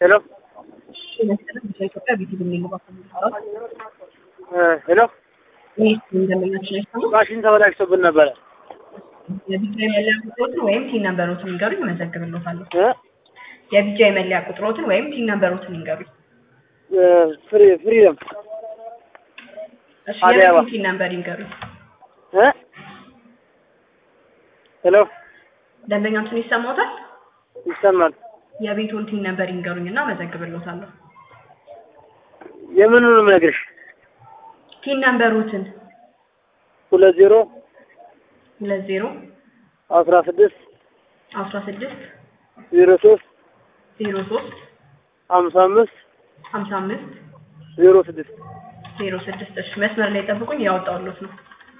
ሄሎ ኢትዮጵያ ቤት የሚገባ ሄሎ ይህ እንደምናችን አይሰሙ ማሽን ተበላሽቶብን ነበረ የቢጫ የመለያ ቁጥሮትን ወይም ቲን ነንበሮትን ይንገሩ ይመዘግብልዎታለሁ። እ የቢጫ የመለያ ቁጥሮትን ወይም ቲን ነንበሮትን ይንገሩ። እ ፍሪ ፍሪደም እሺ አዲስ አበባ። የቤቱን ቲን ነንበር ይንገሩ። እ ሄሎ ደንበኛችን ይሰማዎታል? ይሰማል። የቤቱን ቲን ነንበር ይንገሩኝ እና መዘግብልዎታለሁ። የምኑንም ነግርሽ ቲን ነንበሮትን ሁለት ዜሮ ሁለት ዜሮ አስራ ስድስት አስራ ስድስት ዜሮ ሶስት ዜሮ ሶስት ሀምሳ አምስት ሀምሳ አምስት ዜሮ ስድስት ዜሮ ስድስት እሺ መስመር ላይ ጠብቁኝ ያወጣሁልዎት ነው።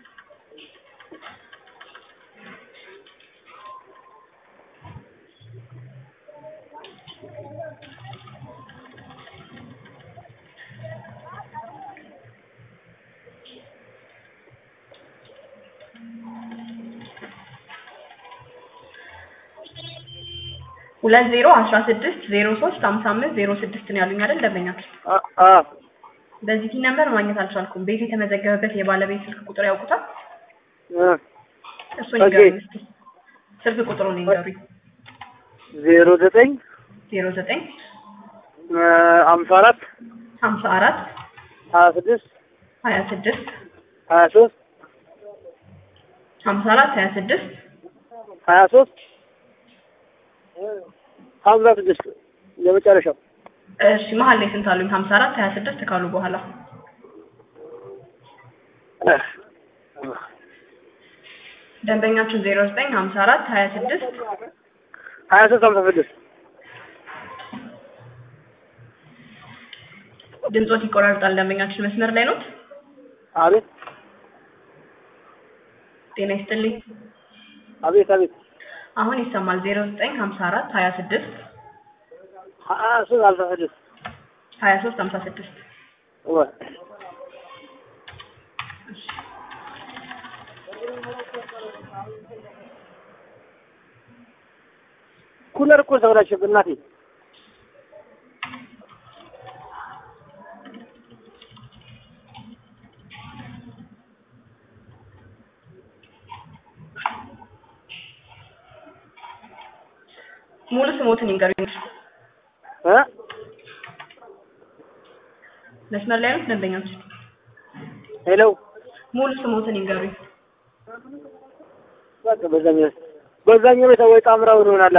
ሁለት ዜሮ አስራ ስድስት ዜሮ ሶስት ሀምሳ አምስት ዜሮ ስድስት ነው ያሉኝ አይደል ደንበኛችን? አ- አ በዚህ ቲን ነንበር ማግኘት አልቻልኩም። ቤት የተመዘገበበት የባለቤት ስልክ ቁጥር ያውቁታል? እ እሱን ኦኬ። ይንገሩኝ እስኪ። ስልክ ቁጥሩን ይንገሩኝ። ዜሮ ዘጠኝ ዜሮ ዘጠኝ እ ሀምሳ አራት ሀምሳ አራት ሀያ ስድስት ሀያ ስድስት ሀያ ሶስት ሀምሳ አራት ሀያ ስድስት ሀያ ሶስት ሀምሳ ስድስት የመጨረሻው እሺ መሀል ላይ ስንት አሉኝ? ሀምሳ አራት ሀያ ስድስት ካሉ በኋላ እ ደንበኛችን ዜሮ ዘጠኝ ሀምሳ አራት ሀያ ስድስት ሀያ ሶስት ሀምሳ ስድስት ድምጾት ይቆራርጣል። ደንበኛችን መስመር ላይ ኖት? አቤት ጤና ይስጥልኝ። አቤት አቤት አሁን ይሰማል። ዜሮ ዘጠኝ ሀምሳ አራት ሀያ ስድስት ሀያ ሶስት ሀምሳ ስድስት ሀያ ሶስት ሀምሳ ስድስት ወይ ኩለር እኮ ተበላሸብን እናቴ። ሙሉ ስሞትን ይንገሩኝ። እ መስመር ላይ ኖት ደንበኛችን? ሄሎ ሙሉ ስሞትን ይንገሩኝ። በቃ በዛኛው በዛኛው ቤት ወይ ጣምራው ይሆናላ።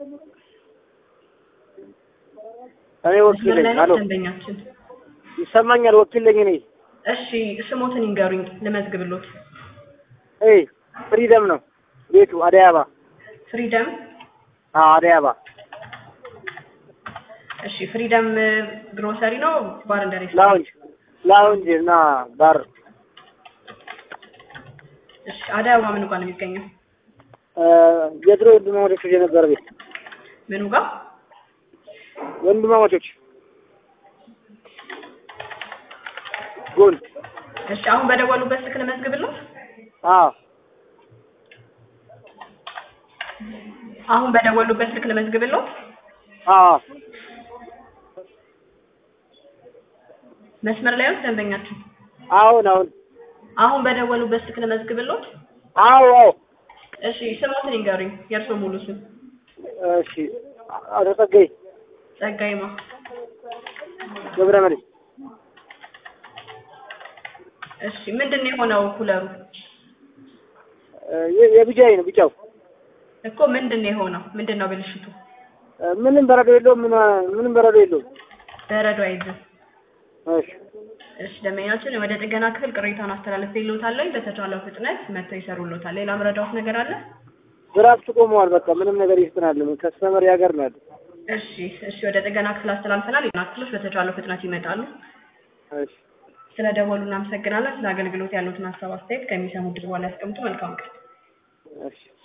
እኔ ወኪል መስመር ላይ ነኝ። ኖት አሎ ደንበኛችን? ይሰማኛል። ወኪል ነኝ እኔ። እሺ ስሞትን ይንገሩኝ ልመዝግብሎት። ኤ ፍሪደም ነው ቤቱ አደይ አበባ። ፍሪደም አዎ አደይ አበባ። እሺ ፍሪደም ግሮሰሪ ነው ባር እንደ ሬስቶራንት? ላውንጅ ላውንጅ እና ባር እሺ አደይ አበባ ምኑ ጋር ነው የሚገኘው? እ የድሮ ወንድማማቾች የነበረ ቤት ምኑ ጋር? ወንድማማቾች ጎን እሺ አሁን በደወሉበት ስልክ ልመዝግብሎት? አዎ አሁን በደወሉበት ስልክ ልመዝግብሎት? አዎ መስመር ላይ ኖት ደንበኛችን? አሁን አሁን አሁን በደወሉበት ስልክ ልመዝግብሎት? አዎ አዎ እሺ ስሞትን ይንገሩኝ የእርስዎ ሙሉ ስም? እሺ አቶ ጸጋዬ ጸጋይማ ገብረ መድህን እሺ ምንድን ነው የሆነው ኩለሩ? እ የ- የቢጃይ ነው ቢጫው እኮ ምንድን ነው የሆነው? ምንድን ነው ብልሽቱ? እ ምንም በረዶ የለውም ምን ምንም በረዶ የለውም በረዶ አይዝም። እሺ እሺ ደንበኛችን ወደ ጥገና ክፍል ቅሬታውን አስተላልፌልዎታለሁ። በተቻለው ፍጥነት መጥተው ይሰሩልዎታል። ሌላ ምረዳዎት ነገር አለ? ድራፍት ቆመዋል በቃ ምንም ነገር ይስጥናል ከስተመር ያገር ነው ያለው እሺ እሺ ወደ ጥገና ክፍል አስተላልፈናል። የጥገና ክፍሎች በተቻለው ፍጥነት ይመጣሉ። እሺ ስለ ደወሉ እናመሰግናለን። ስለ አገልግሎት ያሉትን ሀሳብ አስተያየት ከሚሰሙ ድር በኋላ ያስቀምጡ። መልካም ቀን። እሺ